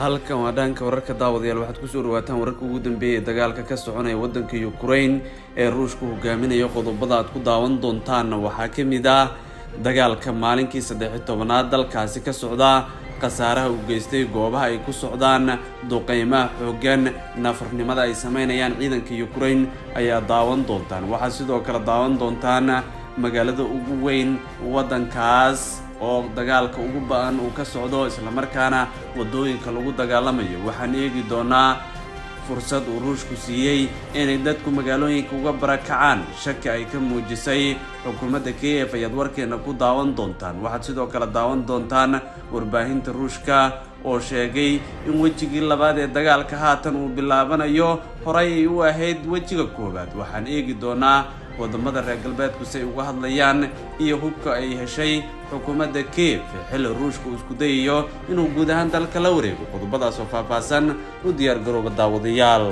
halkan waa dhanka wararka daawadayaal waxaad kusoo dhawaataan wararka ugu dambeeya ee dagaalka ka soconaya waddanka ukraine ee ruushku hogaaminayo qodobada aad ku daawan doontaanna waxaa ka mid ah dagaalka maalinkii saddex-i tobanaad dalkaasi ka socda khasaaraha uu geystay goobaha ay ku socdaan duqeymaha xooggan nafarnimada ay sameynayaan ciidanka ukraine ayaa daawan doontaan waxaad sidoo kale daawan doontaan magaalada ugu weyn waddankaas oo dagaalka ugu ba-an uu ka socdo islamarkaana wadooyinka lagu dagaalamayo waxaan eegi doonaa fursad uu ruushku siiyey inay dadku magaalooyinka uga barakacaan shaki ay ka muujisay xukuumadda k f ayaad warkeena ku daawan doontaan waxaad sidoo kale daawan doontaan warbaahinta ruushka oo sheegay in wejigii labaad ee dagaalka haatan uu bilaabanayo horay ay u ahayd wejiga koowaad waxaan eegi doonaa wadamada reer galbeedku si ay uga hadlayaan iyo hubka ay heshay xukuumadda kiev xilli ruushka uu isku dayayo inuu guud ahaan dalka la wareego qodobadaas oo faahfaahsan u diyaar garooba daawadayaal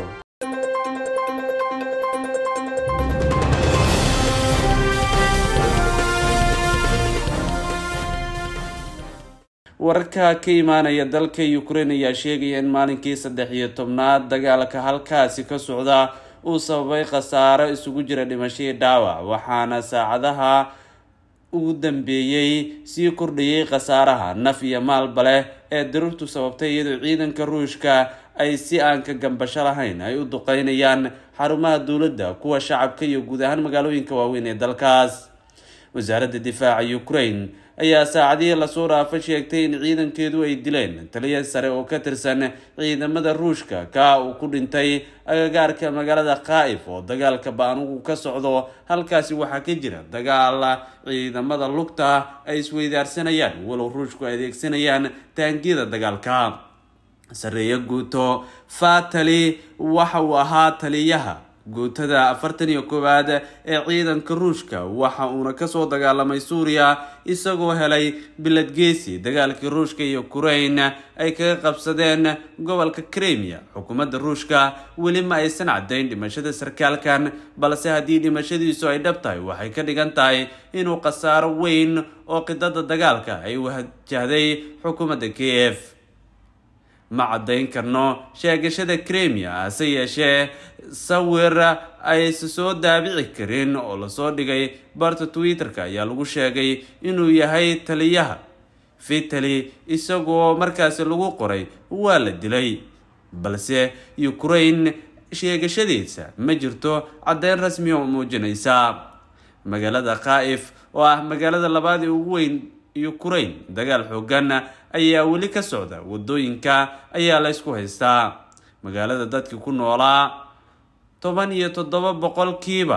wararka ka imaanaya dalka ukraine ayaa sheegaya in maalinkii saddex iyo tobnaad dagaalka halkaasi ka socda uu sababay khasaaro isugu jira dhimashadii dhaawac waxaana saacadaha ugu dambeeyey sii kordhayay khasaaraha naf iyo maalba leh ee daruurtu sababtay iyadoo ciidanka ruushka ay si aan ka gambasho lahayn ay u duqeynayaan xarumaha dowladda kuwa shacabka iyo guud ahaan magaalooyinka waaweyn ee dalkaas wasaaradda difaaca ukraine ayaa saacadihii lasoo dhaafo sheegtay in ciidankeedu ay dileen taliya sare oo ka tirsan ciidamada ruushka ka uu ku dhintay agagaarka magaalada khaa'if oo dagaalka ba-anugu ka socdo halkaasi waxaa ka jira dagaal ciidamada lugta ay isweydaarsanayaan walow ruushku ay adeegsanayaan taangiyada dagaalka sareeyo guuto fatali waxa uu ahaa taliyaha guutada afartan iyo koowaad ee ciidanka ruushka waxa uuna kasoo dagaalamay suuriya isagoo helay biladgeesi dagaalkii ruushka iyo ukraine ay kaga qabsadeen gobolka kremia xukuumadda ruushka weli ma aysan caddayn dhimashada sarkaalkan balse haddii dhimashadiisu ay dhab tahay waxay ka dhigan tahay inuu khasaaro weyn oo qidada dagaalka ay wajahday xukuumadda k f ma caddayn karno sheegashada kremia hase yeeshee sawir aysa soo daabici karin oo lasoo dhigay barta twitter-ka ayaa lagu sheegay inuu yahay taliyaha vitali isagoo markaasi lagu qoray waa la dilay balse ukraine sheegashadiisa ma jirto caddeyn rasmi oo muujinaysa magaalada khaa'if oo ah magaalada labaad ee ugu weyn ukraine dagaal xoogan ayaa weli ka socda wadooyinka ayaa la ysku haystaa magaalada dadkii ku noolaa toban iyo toddoba boqolkiiba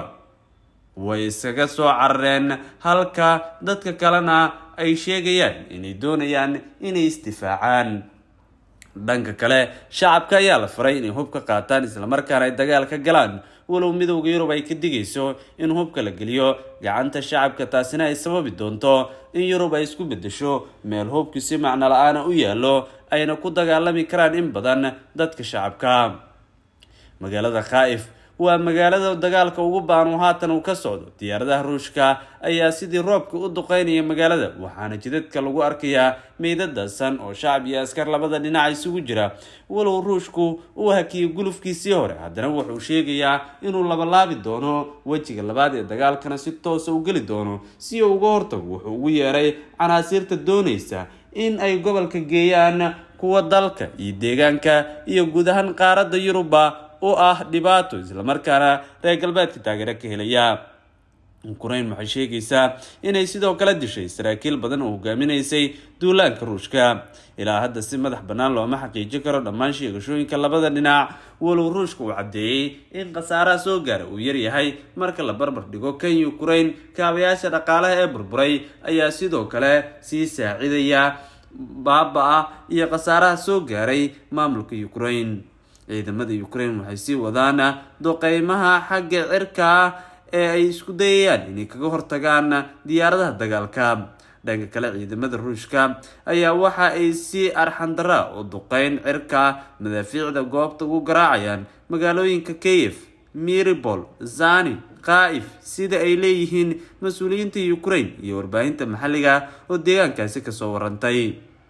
way iskaga soo carareen halka dadka kalena ay sheegayaan inay doonayaan inay isdifaacaan dhanka kale shacabka ayaa la faray inay hub ka qaataan islamarkaana ay dagaal ka galaan walow midowda yurub ay ka digayso in hubka la geliyo gacanta shacabka taasina ay sababi doonto in yurub ay isku bedesho meel hubki si macno la-aana u yaallo ayna ku dagaalami karaan in badan dadka shacabka magaalada khaa'if waa magaalada dagaalka ugu baan haatan uu ka socdo diyaaradaha ruushka ayaa sidii roobka u duqeynaya magaalada waxaana jidadka lagu arkayaa meydadasan oo shacab iyo askar labada dhinac isugu jira walow ruushku uu hakiyay gulufkiisii hore haddana wuxuu sheegayaa inuu labalaabi doono wejiga labaad ee dagaalkana si toosa u geli doono si uu uga hortago wuxuu ugu yeeray canaasiirta doonaysa in ay gobolka geeyaan kuwa dalka iyo deegaanka iyo guud ahaan qaaradda yuruba u ah dhibaato islamarkaana reer galbeedka taageero ka helaya ukraine waxay sheegaysaa inay sidoo kale dishay saraakiil badan oo hogaaminaysay duulaanka ruushka ilaa hadda si madax bannaan looma xaqiijin karo dhammaan sheegashooyinka labada dhinac walow ruushka uu caddeeyey in khasaaraha soo gaara uu yaryahay marka la barbar dhigo kan ukraine kaabayaasha dhaqaalaha ee burburay ayaa sidoo kale sii saacidaya baaba-a iyo khasaaraha soo gaaray maamulka ukraine ciidamada ukraine waxay sii wadaan duqeymaha xagga cirka ah ee ay isku dayayaan inay kaga hortagaan diyaaradaha dagaalka dhanka kale ciidamada ruushka ayaa waxa ay si arxandara oo duqeyn cirka madaafiicda goobta ugu garaacayaan magaalooyinka kiev miribol zani khaa'if sida ay leeyihiin mas-uuliyiinta ukraine iyo warbaahinta maxalliga oo deegaankaasi kasoo warantay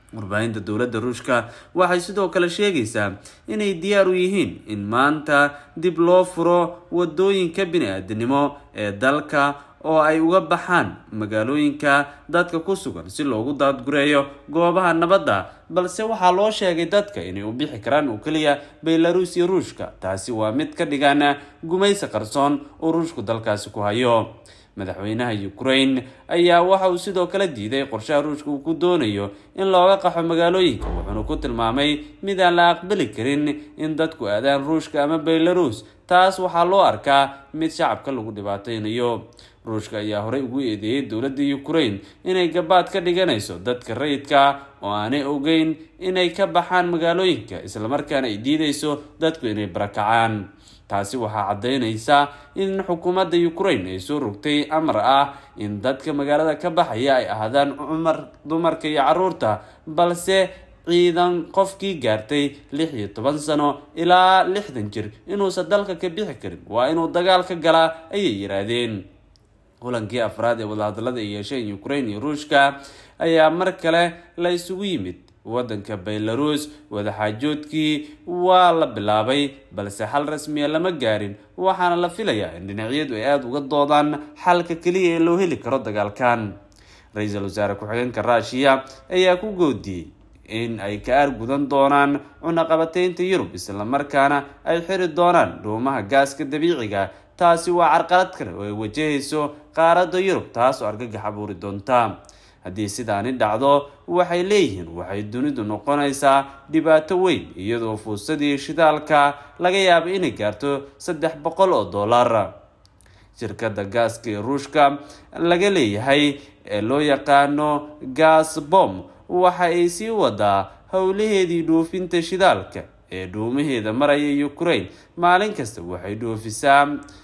warbaahinta dowladda ruushka waxay sidoo kale sheegaysaa inay diyaar u yihiin in maanta dib loo furo wadooyinka bini-aadanimo ee dalka oo ay uga baxaan magaalooyinka dadka ku sugan si loogu daadgureeyo goobaha nabadda balse waxaa loo sheegay dadka inay u bixi karaan oo keliya belarus iyo ruushka taasi waa mid ka dhigan gumaysi qarsoon oo ruushku dalkaasi ku hayo madaxweynaha ukraine ayaa waxa uu sidoo kale diiday qorshaha ruushka uu ku doonayo in looga qaxo magaalooyinka wuxuuna ku tilmaamay mid aan la aqbali karin in dadku aadaan ruushka ama belarus taas waxaa loo arkaa mid shacabka lagu dhibaateynayo ruushka ayaa horey ugu eedeeyey dowladda ukraine inay gabaad ka dhiganayso dadka rayidka oo aanay ogeyn inay ka baxaan magaalooyinka islamarkaana ay diidayso dadku inay barakacaan taasi waxaa caddeynaysa in xukuumadda ukraine ay soo rogtay amar ah in dadka magaalada ka baxaya ay ahaadaan cumar dumarka iyo caruurta balse ciidan qofkii gaartay lix iyo toban sano ilaa lixdan jir inuusan dalka ka bixi karin waa inuu dagaal ka galaa ayay yiraahdeen kulankii afraad ee wadahadalada ay yeesheen ukraine iyo ruushka ayaa mar kale la isugu yimid waddanka belarus wadaxaajoodkii waa la bilaabay balse xal rasmiya lama gaarin waxaana la filayaa in dhinacyadu ay aada uga doodaan xalka keliya ee loo heli karo dagaalkan ra-iisul wasaare ku-xigeenka ruushiya ayaa ku goodiyey in ay ka aargudan doonaan cunaqabateynta yurub islamarkaana ay xiri doonaan dhuumaha gaaska dabiiciga taasi waa carqalad kale oo ay wajahayso qaaradda yurub taas oo argagax abuuri doonta haddii sidaani dhacdo waxay leeyihiin waxay dunidu noqonaysaa dhibaato weyn iyadoo fuusadii shidaalka laga yaabo inay gaarto saddex boqol oo dollar shirkadda gaaska ee ruushka laga leeyahay ee loo yaqaano gasbom waxa ay sii wadaa howlaheedii dhoofinta shidaalka ee dhuumaheeda maraya ukraine maalin kasta waxay dhoofisaa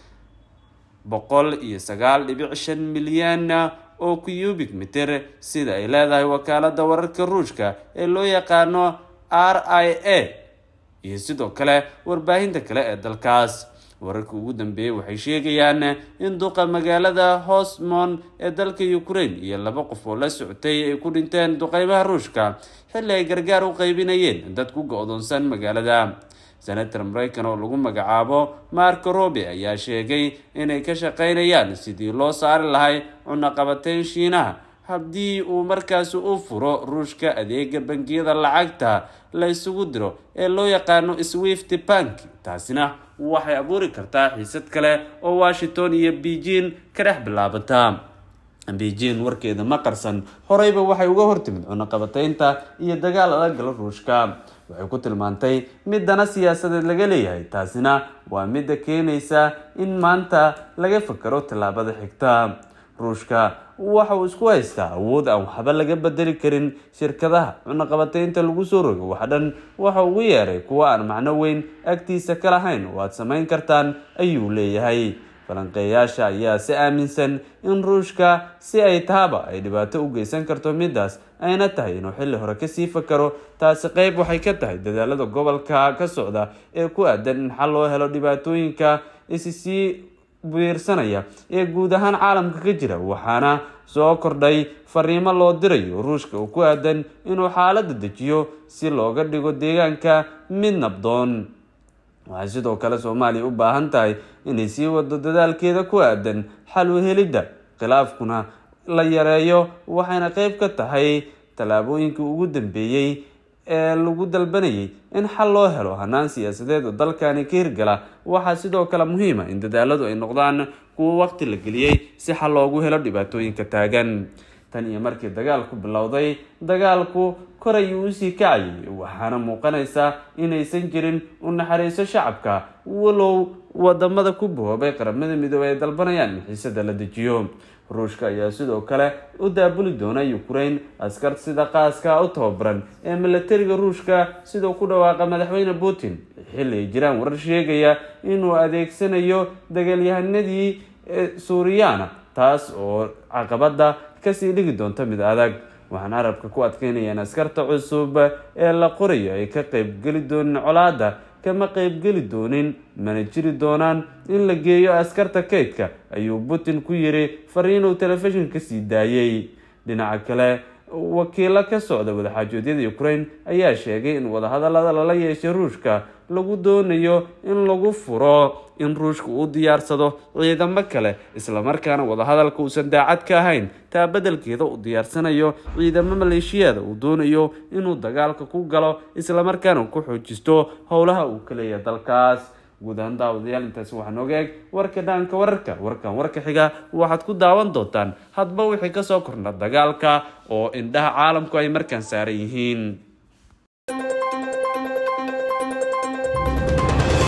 boqol iyo sagaal dhibic shan milyan oo cubic meter sida ay leedahay wakaalada wararka ruushka ee loo yaqaano r i a iyo sidoo kale warbaahinta kale ee dalkaas wararka ugu dambeeyey waxay sheegayaan in duqa magaalada hosmon ee dalka ukraine iyo laba qof oo la socotay ay ku dhinteen duqeymaha ruushka xilli ay gargaar u qaybinayeen dad ku go-doonsan magaalada senator mareykan oo lagu magacaabo marco robe ayaa sheegay inay ka shaqeynayaan sidii loo saari lahay cunaqabateyn shiinaha haddii uu markaasi u furo ruushka adeega bangiyada lacagta la isugu diro ee loo yaqaano swift bank taasina waxay abuuri kartaa xiisad kale oo washington iyo beijing ka dhex bilaabata beijing warkeeda ma qarsan horeyba waxay uga hortimid cunaqabateynta iyo dagaal adagala ruushka waxay ku tilmaantay mid dana siyaasadeed laga leeyahay taasina waa midda keenaysa in maanta laga fakaro tallaabada xigta ruushka waxa uu isku haystaa awood aan waxba laga bedeli karin shirkadaha cunaqabateynta lagu soo rogo wax dhan waxa ugu yeeray kuwa aan macno weyn agtiisa ka lahayn oo aad samayn kartaan ayuu leeyahay falanqeeyaasha ayaa si aaminsan in ruushka si ay tahaba ay dhibaato u geysan karto midaas ayna tahay inuu xilli hore kasii fakaro taasi qeyb waxay ka tahay dadaalada gobolka ka socda ee ku aadan in xal loo helo dhibaatooyinka issii biirsanaya ee guud ahaan caalamka ka jira waxaana soo kordhay fariimo loo dirayo ruushka oo ku aadan inuu xaalada dejiyo si looga dhigo deegaanka mid nabdoon waxay sidoo kale soomaaliya u baahan tahay inay sii wado dadaalkeeda ku aadan xal u helidda khilaafkuna la yareeyo waxayna qeyb ka tahay tallaabooyinkii ugu dambeeyey ee lagu dalbanayay in xal loo helo hanaan siyaasadeed oo dalkani ka hirgala waxaa sidoo kale muhiima in dadaaladu ay noqdaan kuwo waqti la geliyey si xal loogu helo dhibaatooyinka taagan tan iyo markii dagaalku bilowday dagaalku kor ayuu usii kacayay waxaana muuqanaysa inaysan jirin u naxariiso shacabka walow wadamada ku bohoobay qaramada midoobey ay dalbanayaan in xiisada la dejiyo ruushka ayaa sidoo kale u daabuli doona ukraine askar sida qaaska u tababaran ee milatariga ruushka sidoo ku dhawaaqa madaxweyne putin xilli ay jiraan warar sheegaya inuu adeegsanayo dagaalyahanadii suuriyaana taas oo caqabada kasii dhigi doonta mid adag waxaan carabka ku adkeynayaan askarta cusub ee la qorayo ay ka qeybgeli doonin colaada kama qeybgeli doonin mana jiri doonaan in la geeyo askarta kaydka ayuu putin ku yiri fariinuu telefishin kasii daayey dhinaca kale wakiilo ka socda wadaxaajoodyada ukraine ayaa sheegay in wadahadalada lala yeeshay ruushka lagu doonayo in lagu furo in ruushka uu diyaarsado ciidamo kale islamarkaana wadahadalka uusan daacad ka ahayn taa beddelkeeda uu diyaarsanayo ciidamo maleeshiyada uu doonayo inuu dagaalka ku galo islamarkaana uu ku xoojisto howlaha uu ka leeyahay dalkaas guud ahaan daawadayaal intaasi waxaa nooga eg warka dhaanka wararka warkan warka xiga waxaad ku daawan doontaan hadba wixii kasoo kordha dagaalka oo indhaha caalamku ay markaan saaran yihiin